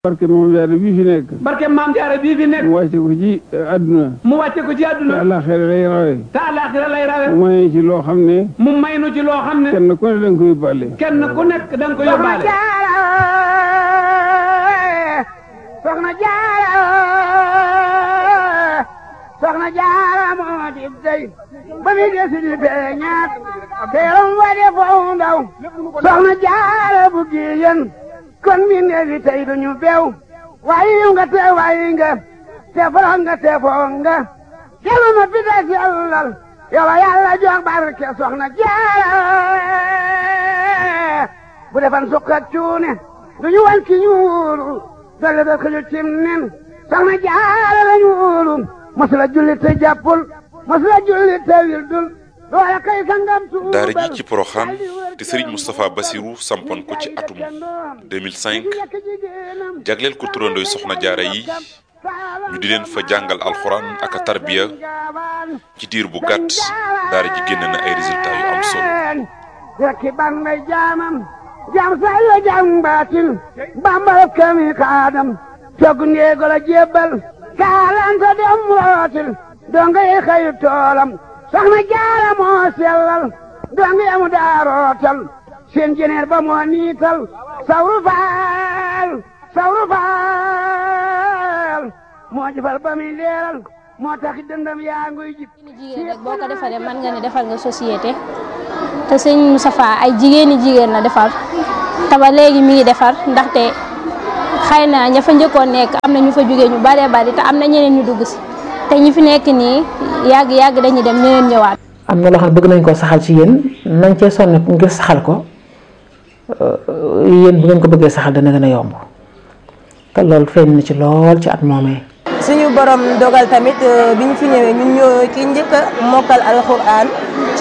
barke moom jaare bii fi nekk barke maam jaara bii fi nekk mu wàcce ko ci àdduna mu wàcce ko ci te àdduna àllaaxira lay rawe te àllaaxira lay rawe mu may ci loo xam ne mu may nu ci loo xam ne kenn ku ne danga ko yóbbaale kenn ku nekk da nga ko yóbbaale soxna jaara soxna jaara moo di dey ba mi desi di feeñaat teeram wa de foo ndaw soxna jaara bu giyen kon mi neefi tey duñu beew waayi nga te waayi nga te foro nga te foo nga kelu ma pita sellal yow yàlla jox barke soxna jaara bu defan sukkat cuune duñu wan ki ñuulu dolle da xëju cim nen soxna jaara la ñuulu masula julli te jàppul masula julli te wildul loola kay sangam tuubal daara ji ci Poroxaan te Serigne Moustapha Bassirou sampoon ko ci atum 2005 jagleel ko turandooy soxna jaara yi ñu di leen fa jàngal alxuraan ak a tarbiya ci diir bu gàtt daara ji génn na ay résultats yu am solo rekki ban may jaamam jaam say la jaam baatin bambal kami kaadam togg ndeego la jébbal kaalanta dem rootil donga yi xëyu toolam soxna jaara moo sellal donga yamu daa rootal seen jeneer ba moo niital sawru faal sawru faal moo jëfal ba muy leeral moo taxi dëndam yaa nguy jib jigéen rek boo ko defaree mën nga ne defal nga société te sëñ Moustapha ay jigéeni jigéen la defar te ba léegi mi ngi defar ndaxte xëy na ña fa njëkkoon nekk am na ñu fa jógee ñu baree bari te am na ñeneen ñu dugg si te ñi fi nekk nii yàgg yàgg dañuy dem ñeneen ñëwaat. am na loo xam ne bëgg nañ koo saxal ci yéen nañ cee sonn ngir saxal ko yéen bu ngeen ko bëggee saxal dana gën a yomb te loolu feeñ na ci lool ci at moomee. suñu borom dogal tamit bi ñu fi ñëwee ñun ñoo ci njëkk a mokkal alxuraan